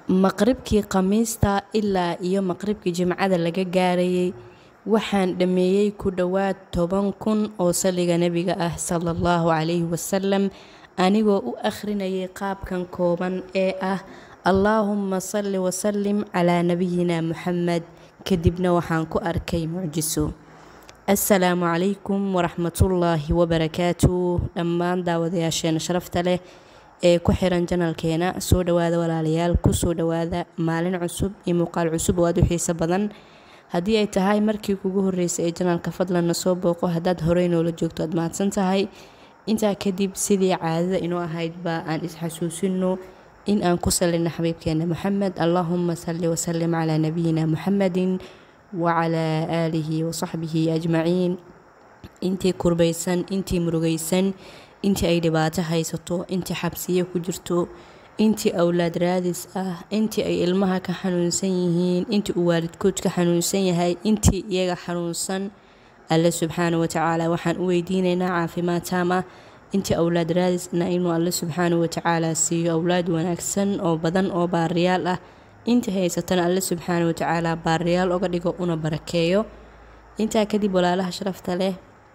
maqribkii khamiista ilaa iyo maqribkii jimcada laga gaarayay waxaan dhammeeyey ku dhowaad toban kun oo saliga nebiga ah sala allahu calayhi wasalam anigoo u akhrinayay qaabkan kooban ee ah allaahumma salli wasalim calaa nabiyina muxamed kadibna waxaan ku arkay mucjiso assalaamu calaykum waraxmatullaahi wabarakaatu dhammaan daawadayaasheena sharafta leh ee ku xiran janalkeena soo dhawaada walaalayaal kusoo dhawaada maalin cusub iyo muuqaal cusub oo aada u xiiso badan haddii ay tahay markii kugu horreysay ee janalka fadlanna soo booqo haddaad horey noola joogto aad mahadsan tahay intaa kadib sidii caadada inoo ahaydba aan isxasuusino in aan ku salino xabiibkeena moxamed allaahuma salli wasalim calaa nabiyina muxamedin wacalaa aalihi wasaxbihi ajmaciin intii kurbaysan intii murugaysan intii ay dhibaato haysato intii xabsiye ku jirto intii awlaad raadis ah intii ay ilmaha ka xanuunsan yihiin intii uu waalidkood ka xanuunsan yahay intii iyaga xanuunsan alle subxaana watacaala waxaan u weydiinaynaa caafimaad taam ah intii awlaad raadisna inuu alle subxaana watacaala siiyo awlaad wanaagsan oo badan oo baariyaal ah intii haysatana alle subxaana watacaala baariyaal oga dhigo una barakeeyo intaa kadib walaalaha sharafta leh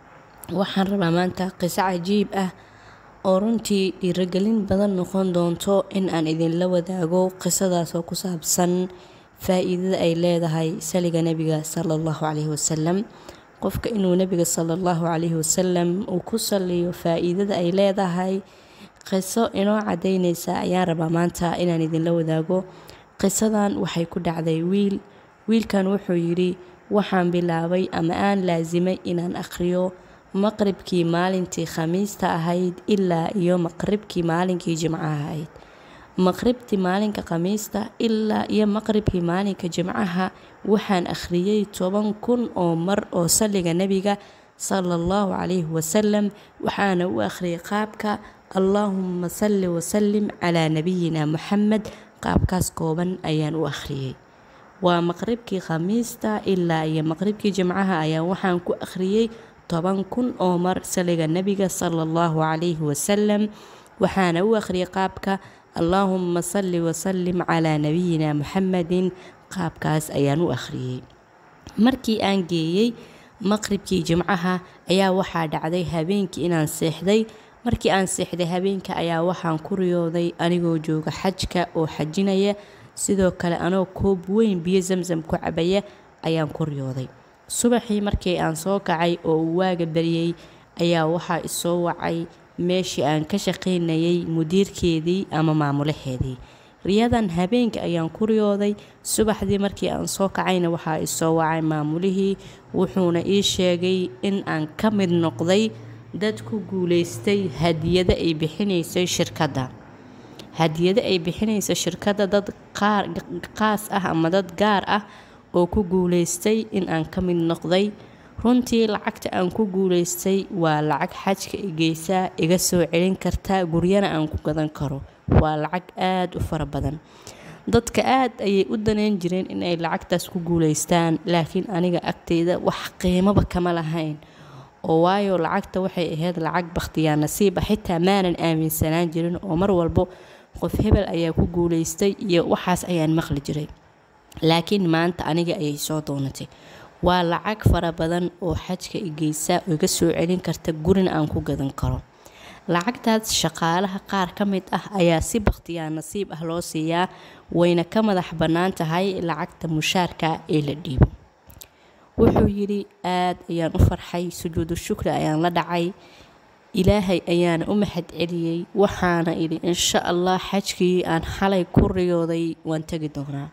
waxaan rabaa maanta qiso cajiib ah oo runtii dhiirogelin badan noqon doonto in aan idinla wadaago qisadaasoo ku saabsan faa-iidada ay leedahay saliga nebiga sala allahu caleyhi wasalam qofka inuu nebiga sala allahu caleyhi wasalam uu ku saliyo faa-iidada ay leedahay qiso inoo cadaynaysa ayaan rabaa maanta inaan idinla wadaago qisadan waxay ku dhacday wiil wiilkan wuxuu yidhi waxaan bilaabay ama aan laasimay inaan akhriyo maqribkii maalintii khamiista ahayd ilaa iyo maqribkii maalinkii jimcaha ahayd maqribtii maalinka khamiista ilaa iyo maqribkii maalinka jimcaha waxaan akhriyey toban kun oo mar oo saliga nebiga sala allahu calayhi wasalam waxaana u akhriyay qaabka allaahuma salli wasalim calaa nabiyina muxamed qaabkaas kooban ayaan u akhriyey waa maqribkii khamiista ilaa iyo maqribkii jimcaha ayaa waxaan ku akhriyey toban kun oo mar saliga nebiga sala allahu calayhi wasalam waxaana u akhriyay qaabka allaahuma salli wasalim calaa nabiyina muxamedin qaabkaas ayaan u akhriyey markii aan geeyey maqribkii jimcaha ayaa waxaa dhacday habeenkii inaan seexday markii aan seexday habeenka ayaa waxaan ku riyooday anigoo jooga xajka oo xajinaya sidoo kale anoo koob weyn biyo zamzam ku cabaya ayaan ku riyooday subaxii markii aan soo kacay oo uu waaga baryey ayaa waxaa isoo wacay meeshii aan ka shaqaynayay mudiirkeedii ama maamulaheedii riyadan habeenka ayaan ku riyooday subaxdii markii aan soo kacayna waxaa isoo wacay maamulihii wuxuuna ii sheegay in aan ka mid noqday dad ku guuleystay hadiyado ay bixinaysay shirkadda hadiyado ay bixinaysa shirkadda dad qaas ah ama dad gaar ah oo ku guuleystay in aan ka mid noqday runtii lacagta aan ku guuleystay waa lacag xajka igeysaa iga soo celin karta guryana aan ku gadan karo waa lacag aada u fara badan dadka aada ayay u daneyn jireen inay lacagtaas ku guuleystaan laakiin aniga agteyda wax qiimaba kama lahayn oo waayo lacagta waxay ahayd lacag bakhtiyaa nasiiba xitaa maanan aaminsanaan jirin oo mar walbo qof hebel ayaa ku guuleystay iyo waxaas ayaan maqli jiray laakiin maanta aniga ayay soo doonatay waa lacag fara badan oo xajka igeysa oo iga soo celin karta gurina aan ku gadan karo lacagtaas shaqaalaha qaar ka mid ah ayaa si bakhtiyaa nasiib ah loo siiyaa wayna ka madax bannaan tahay lacagta mushaarka ee la dhiibo wuxuu yidhi aad ayaan u farxay sujuudu shukri ayaan la dhacay ilaahay ayaana u mahad celiyey waxaana idhi insha allah xajkii aan xalay ku riyooday waan tegi doonaa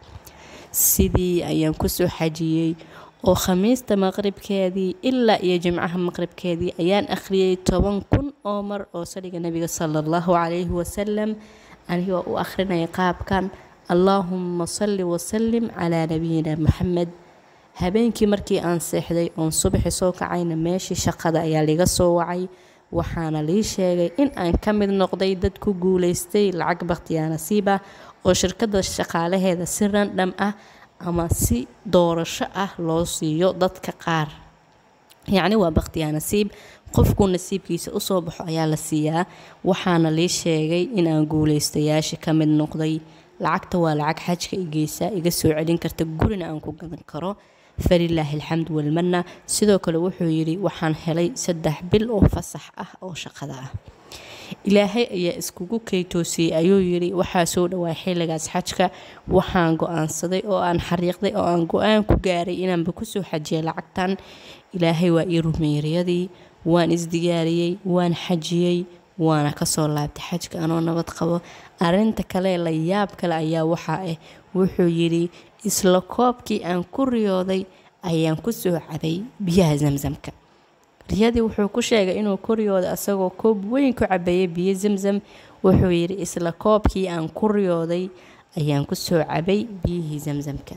sidii ayaan kusoo xajiyey oo khamiista maqribkeedii ilaa iyo jimcaha maqribkeedii ayaan akhriyey toban kun oo mar oo saliga nebiga sala allahu calayhi wasalam anigoo u akhrinaya qaabkan allaahuma salli wasalim calaa nabiyina muxamed habeenkii markii aan seexday oon subaxi soo kacayna meeshii shaqada ayaa liga soo wacay waxaana lii sheegay in aan ka mid noqday dad ku guuleystay lacag bakhtiyaa nasiiba oo shirkadda shaqaalaheeda si randham ah ama si doorasho ah loo siiyo dadka qaar yacni waa bakhtiyaa nasiib qofkuu nasiibkiisa usoo baxo ayaa la siiyaa waxaana lii sheegay in aan guuleystayaasha ka mid noqday lacagta waa lacag xajka igeysa iga soo celin karta gurina aan ku gadan karo falilaahi alxamdu walmanna sidoo kale wuxuu yidhi waxaan helay saddex bil oo fasax ah oo shaqada ah ilaahay ayaa iskugu keytoosiyey ayuu yidhi waxaa soo dhawaa xilligaas xajka waxaan go-aansaday oo aan xariiqday oo aan go-aan ku gaaray inaanba kusoo xajiyay lacagtan ilaahay waa ii rumeyriyadii waan isdiyaariyey waan xajiyey waana kasoo laabtay xajka anoo nabad qabo arinta kale la yaab kale ayaa waxaa ah wuxuu yidhi isla koobkii aan ku riyooday ayaan kusoo cabay biyaha zamzamka riyadii wuxuu ku sheegay inuu ku riyooday asagoo koob weyn ku cabeeyay biyo zamzam wuxuu yidhi isla koobkii aan ku riyooday ayaan kusoo cabay biyihii zamzamka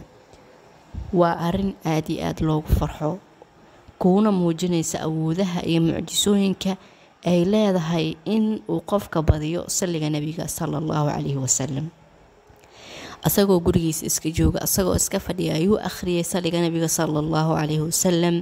waa arin aada iyo aada loogu farxo kuuna muujinaysa awoodaha iyo mucjisooyinka ay leedahay in uu qofka badiyo salliga nebiga sala allahu calayhi wasalam asagoo gurigiisa iska jooga asagoo iska fadhiya ayuu akhriyay salliga nebiga sala allahu calayhi wasalam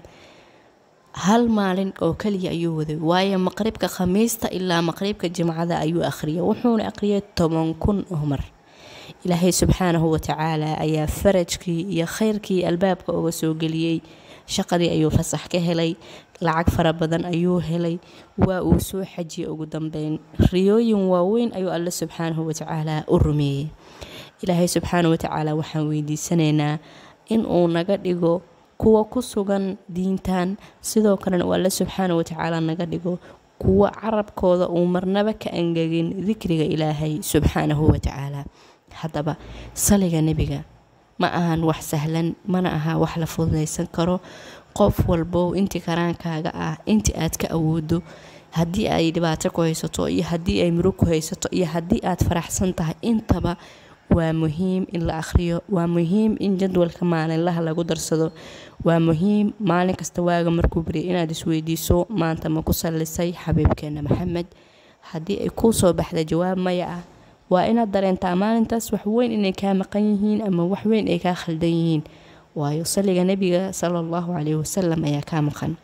hal maalin oo keliya ayuu waday waayo maqribka khamiista ilaa maqribka jimcada ayuu akhriyay wuxuuna akhriyay toban kun oo mar ilaahay subxaanahu watacaala ayaa farajkii iyo khayrkii albaabka uga soo geliyey shaqadii ayuu fasax ka helay lacag fara badan ayuu helay waa uu soo xajiyay ugu dambeyn riyooyin waaweyn ayuu alle subxaanahu watacaala u rumeeyey ilaahay subxaanahu watacaala waxaan weydiisanaynaa in uu naga dhigo kuwa ku sugan diintan sidoo kalena uu alle subxaanahu watacaala naga dhigo kuwa carabkooda uu marnaba ka angegin dikriga ilaahay subxaanahu watacaala haddaba saliga nebiga ma ahan wax sahlan mana aha wax la fududaysan karo qof walbow intii karaankaaga ah intii aad ka awoodo haddii ay dhibaato ku haysato iyo haddii ay murug ku haysato iyo haddii aad faraxsan tahay intaba waa muhiim in la akhriyo waa muhiim in jadwalka maalinlaha lagu darsado waa muhiim maalin kasta waaga markuu beriya inaad isweydiiso maanta ma ku sallisay xabiibkeena maxamed haddii ay kuu soo baxda jawaab maya ah waa inaad dareentaa maalintaas waxweyn inay kaa maqan yihiin ama waxweyn ay kaa khaldan yihiin waayo saliga nebiga sala allahu caleyhi wasalam ayaa kaa maqan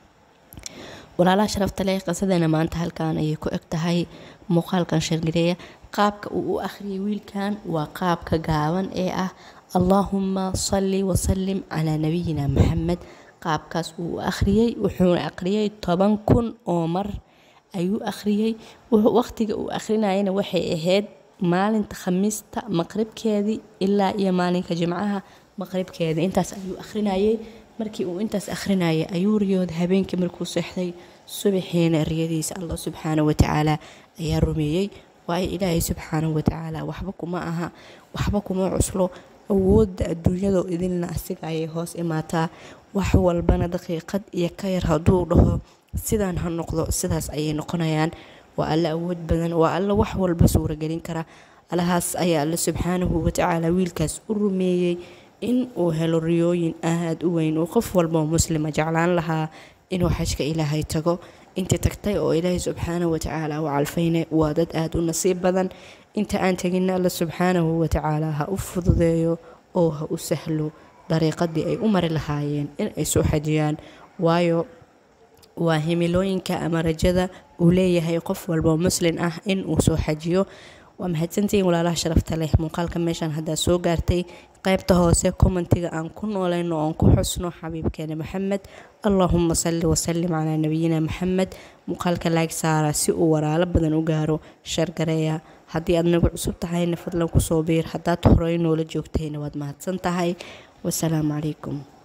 walaalaha sharafta leh qisadeena maanta halkan ayay ku eg tahay muuqaalkan shargareeya qaabka uu u akhriyay wiilkan waa qaabka gaaban ee ah allaahuma salli wasalim calaa nabiyina maxamed qaabkaas uu u akhriyey wuxuuna akhriyay toban kun oo mar ayuu akhriyey waqtiga uu akhrinayana waxay ahayd maalinta khamiista maqribkeedii ilaa iyo maalinka jimcaha maqribkeedii intaas ayuu akhrinayay markii uu intaas akhrinayay ayuu riyooda habeenkii markuu seexday subaxiina riyadiisa allah subxaana watacaala ayaa rumeeyey waayo ilaahay subxaanahu watacaala waxba kuma aha waxba kuma cuslo awoodda adduunyado idinna asiga ayay hoos imaataa wax walbana daqiiqad iyo ka yar hadduu dhaho sidaan ha noqdo sidaas ayay noqonayaan waa alle awood badan waa alle wax walba suuragelin kara allahaas ayaa alle subxaanahu watacaala wiilkaas u rumeeyey in uu helo riyooyin aada u weyn uu qof walbao muslima jeclaan lahaa inuu xajka ilaahay tago intii tagtay oo ilaahay subxaanahu watacaala u calfayna waa dad aada u nasiib badan inta aan teginna alle subxaanahu watacaala ha u fududeeyo oo ha u sahlo dariiqadii ay u mari lahaayeen in ay soo xajiyaan waayo waa himilooyinka ama rajada uu leeyahay qof walba muslin ah in uu soo xajiyo waa mahadsantihiin walaalaha sharafta leh muuqaalka meeshaan haddaa soo gaartay qaybta hoose commentiga aan ku noolayno oon ku xusno xabiibkeena maxamed allaahuma salli wasalim calaa nabiyina maxamed muuqaalka laag saara si uu walaalo badan u gaaro shargareeya haddii aad nagu cusub tahayna fadlan kusoo biir haddaad horey noola joogtayna waad mahadsan tahay wasalaamu calaykum